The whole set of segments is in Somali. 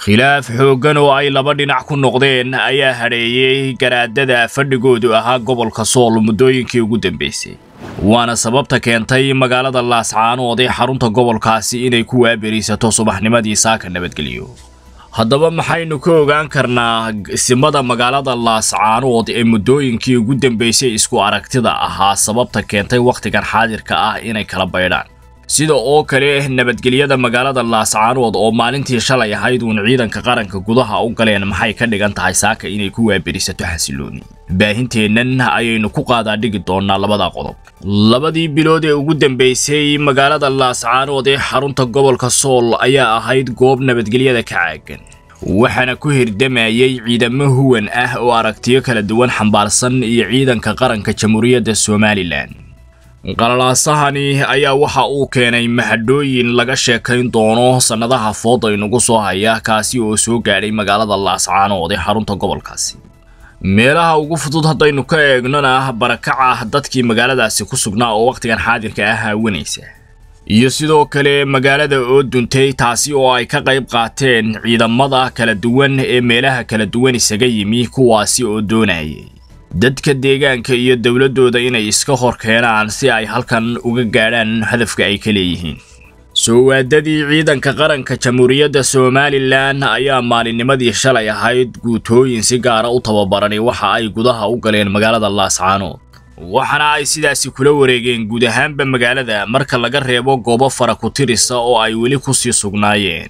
khilaaf xooggan oo ay laba dhinac ku noqdeen ayaa hadheeyey garaadada fadhigoodu ahaa gobolka sool muddooyinkii ugu dambeysay waana sababta keentay magaalada laascaanood ee xarunta gobolkaasi inay ku waaberiisato subaxnimadii saaka nabadgelyo haddaba maxaynu ka ogaan karnaa isimada magaalada laascaanood ee muddooyinkii ugu dambeysay isku aragtida ahaa sababta keentay wakhtigan xaadirka ah inay kala baydhaan sida oo kale nabadgelyada magaalada laascaanood oo maalintii shalay ahayd uun ciidanka qaranka gudaha u galeen maxay ka dhigan tahay saaka inay ku waaberisato xasilooni baahinteennan ayaynu ku qaadaa dhigi doonaa labada qodob labadii bilood ee ugu dambeysay magaalada laascaanood ee xarunta gobolka sool ayaa ahayd goob nabadgelyada ka caagan waxaana ku hirdamayay ciidamo huwan ah oo aragtiyo kala duwan xambaarsan iyo ciidanka qaranka jamhuuriyadda somalilan qalalaasahani ayaa waxa uu keenay mahadhooyin laga sheekayn doono sannadaha fooda inugu soo haya kaasi oo soo gaadhay magaalada laascaanood ee xarunta gobolkaasi meelaha ugu fudud haddaynu ka eegnona barakaca dadkii magaaladaasi ku sugnaa oo wakhtigan xaadirka ah haawanaysa iyo sidoo kale magaalada oo duntay taasi oo ay ka qayb qaateen ciidamada kala duwan ee meelaha kala duwan isaga yimi kuwaasi oo doonayay dadka deegaanka iyo dowladdooda inay iska hor keenaan si ay halkan uga gaadhaan hadafka ay ka leeyihiin soo waadadii ciidanka qaranka jamhuuriyadda somalilan ayaa maalinnimadii shalay ahayd guutooyin si gaara u tababarani waxa ay gudaha u galeen magaalada laascaanood waxaana ay sidaasi kula wareegeen guud ahaanba magaalada marka laga reebo goobo fara ku tirisa oo ay weli kusii sugnaayeen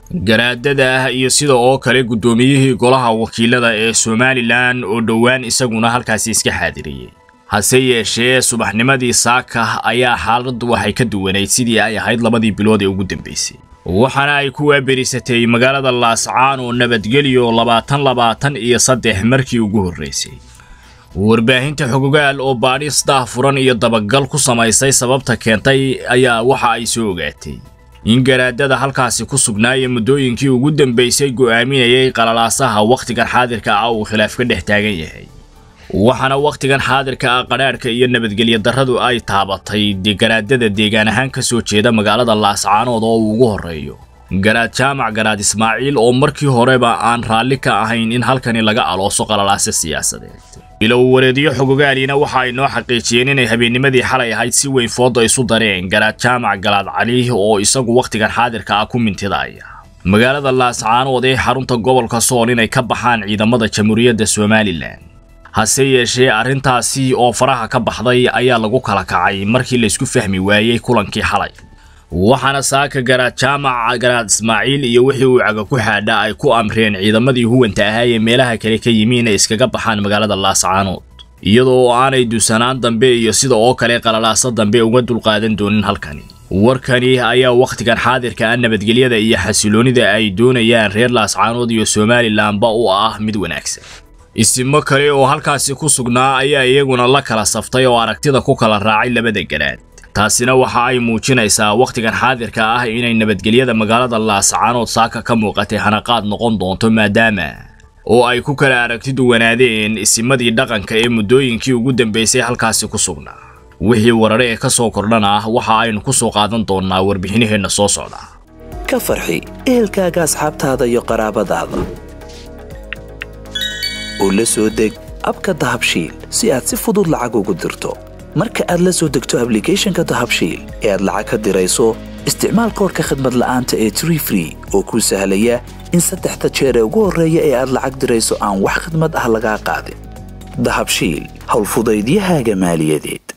garaadada iyo sida oo kale guddoomiyihii golaha wakiilada ee somalilan oo dhowaan isaguna halkaasi iska xaadiriyey hase yeeshee subaxnimadii saaka ayaa xaaladdu waxay ka duwanayd sidii ay ahayd labadii bilood ee ugu dambeysay waxaana ay ku waaberisatay magaalada laascaan oo nabadgelyo labaatan labaatan iyo saddex markii ugu horreysay warbaahinta xogogaal oo baadhis daahfuran iyo dabagal ku samaysay sababta keentay ayaa waxa ay soo ogaatay in garaadada halkaasi ku sugnaaya muddooyinkii ugu dambeysay go'aaminayay qalalaasaha wakhtigan xaadirka ah uu khilaaf ka dhex taagan yahay waxaana wakhtigan xaadirka ah qadhaadhka iyo nabadgelyo darradu ay taabatay garaadada deegaan ahaan ka soo jeeda magaalada laascaanood oo uu ugu horreeyo garaad jaamac garaad ismaaciil oo markii horeba aan raalli ka ahayn in halkani laga alooso qalalaase siyaasadeed bilow wareedyo xogogaalina waxa ay noo xaqiijiyeen inay habeennimadii xalay ahayd si weyn fooda isu dareen garaad jaamac galaad cali oo isagu wakhtigan xaadirka ah ku mintidaya magaalada laascaanood ee xarunta gobolka sool inay ka baxaan ciidamada jamhuuriyadda somalilan hase yeeshee arrintaasi oo faraha ka baxday ayaa lagu kala kacay markii laysku fahmi waayey kulankii xalay waxaana saaka garaad jaamac garaad ismaaciil iyo wixii uu caga ku xaadha ay ku amreen ciidamadii huwanta ahaa ee meelaha kale ka yimi inay iskaga baxaan magaalada laascaanood iyadoo aanay dusanaan dambe iyo sida oo kale qalalaaso dambe uga dulqaadan doonin halkani warkani ayaa wakhtigan xaadirka ah nabadgelyada iyo xasiloonida ay doonayaan reer laascaanood iyo somalilanba u ah mid wanaagsan isimo kale oo halkaasi ku sugnaa ayaa iyaguna la kala saftay oo aragtida ku kala raacay labada garaad taasina waxa ay muujinaysaa wakhtigan xaadirka ah inay nabadgelyada magaalada laascaanood saaka ka muuqatay hanaqaad noqon doonto maadaama oo ay ku kala aragti duwanaadeen isimadii dhaqanka ee muddooyinkii ugu dambeysay halkaasi ku sugnaa wixii warare ee ka soo kordhana waxa aynu ku soo qaadan doonnaa warbixinaheenna soo socda ka farxi ehelkaaga asxaabtaada iyo qaraabadaada oo la soo deg abka dahabshiil si aad si fudud lacag ugu dirto marka aad la soo degto ablicathonka dahabshiil ee aad lacag ka dirayso isticmaal koodhka khadmad la'aanta ee tree free oo kuu sahlaya in saddexda jeer ee ugu horreeya ee aad lacag dirayso aan wax khadmad ah lagaa qaadin dahabshiil howlfudaydiyahaaga maaliyadeed